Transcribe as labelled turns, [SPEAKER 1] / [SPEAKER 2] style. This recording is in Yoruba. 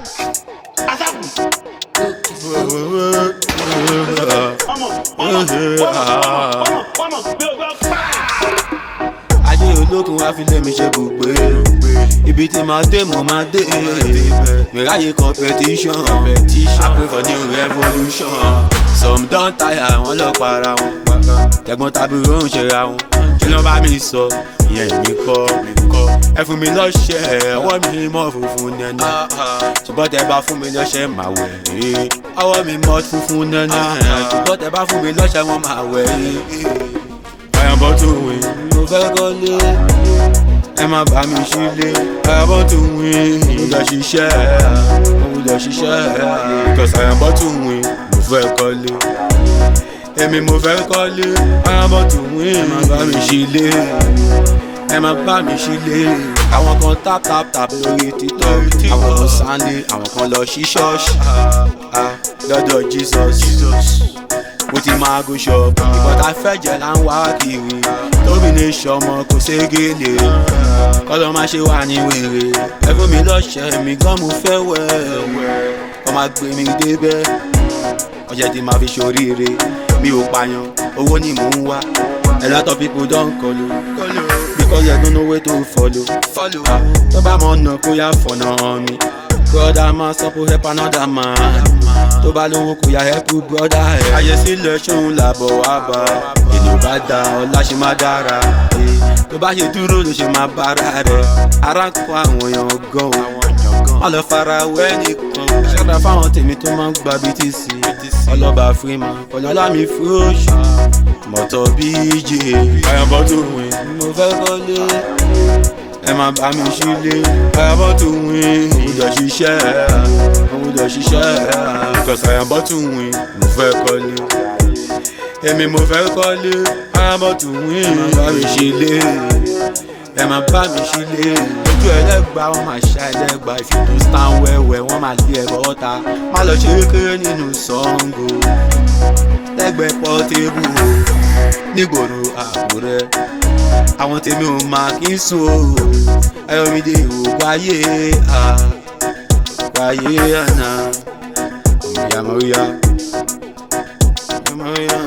[SPEAKER 1] ayé olókun wá fi lé mi ṣe bùgbé ibi tí màá dé mo máa dé mìráyè competition I pray for new revolution some don tire wọn lọ para wọn tẹ̀gbọ́n tàbúrò ń ṣera wọn kí ló bá mi sọ ìyẹn mi kọ́ ẹ fún mi lọ́ṣẹ̀ ọwọ́ mi mọ́ funfun nẹ́nẹ́ ṣùgbọ́n tẹ bá fún mi lọ́ṣẹ̀ máa wẹ̀ ẹ́ ọwọ́ mi mọ́ funfun nẹ́nẹ́ ṣùgbọ́n tẹ bá fún mi lọ́ṣẹ̀ wọn máa wẹ̀ ẹ́ àyànbọ́ tó wìn mo fẹ́ kọ́lé ẹ má bá mi sílé àyànbọ́ tó wìn mo lọ ṣiṣẹ́ mo lọ ṣiṣẹ́ because àyànbọ́ tó wìn mo fẹ́ kọ́lé èmi mo fẹ́ kọ́lé àyànbọ́ tó wìn ẹ má bá mi sílé ẹ má bá mi sílé àwọn kan tap tap tap lórí títọ́ àwọn kan sáńdé àwọn kan lọ sí ṣọ́ọ̀ṣì lọ́dọ̀ Jesus mo ti máa go shop ìkọ́ta fẹ́jẹ̀ là ń wá kiri tóbi ní sọmọ kò ségele kọ́lọ́ máa ṣe wà ní wèrè ẹ fún mi lọ́ṣẹ̀ mi gan mo fẹ́ wẹ̀ kọ́ máa gbé mi débẹ̀ ọ̀ṣẹ̀ tí máa fi ṣoríire mi ò pààyàn owó ni mò ń wá a lot of people don kọlu because they don't know where to follow Ah, tó bá mọ̀ ọ̀nà kó yá fọ̀nà mi brother man suppose help another man tó bá lówó kò yá help brother ẹ̀. ayé sílẹ̀ ṣóun làbọ̀ wá bá èdè bá da ọ̀la ṣe má dára eh. tó bá ṣe dúró ló ṣe má bára rẹ̀ ara ń kọ́ àwọn èèyàn gan o má lọ fara wẹ́ nìkan ṣọ́ra fáwọn tèmi tó máa ń gba btc ọlọ́ba freeman ọ̀làlámi fúróṣù mọ̀tọ́ bj àyànbọ́ tó wìn mo fẹ́ kọ́lé ẹ máa bá mi sílé àyànbọ́ tó wìn mo jọ ṣiṣẹ́ mo jọ ṣiṣẹ́ because àyànbọ́ tó wìn mo fẹ́ kọ́lé èmi mo fẹ́ kọ́lé àyànbọ́ tó wìn ẹ máa bá mi sílé ẹ máa bá mi sílé ojú ẹlẹ́gbà wọn máa ṣá ẹlẹ́gbà ìfìdó stand wẹ́wẹ́ wọ́n máa lé ẹ̀rọ ọ̀tá má lọ ṣeré kéré nínú Ṣàngó lẹ́gbẹ̀ẹ́ pọ́tébù o nígboro àkúrẹ́ àwọn tèmi ò máa kí n sùn o ayọ̀mídé ò wáyé à wáyé àná ìyá mọ̀ríyá ìyá mọ̀ríyá.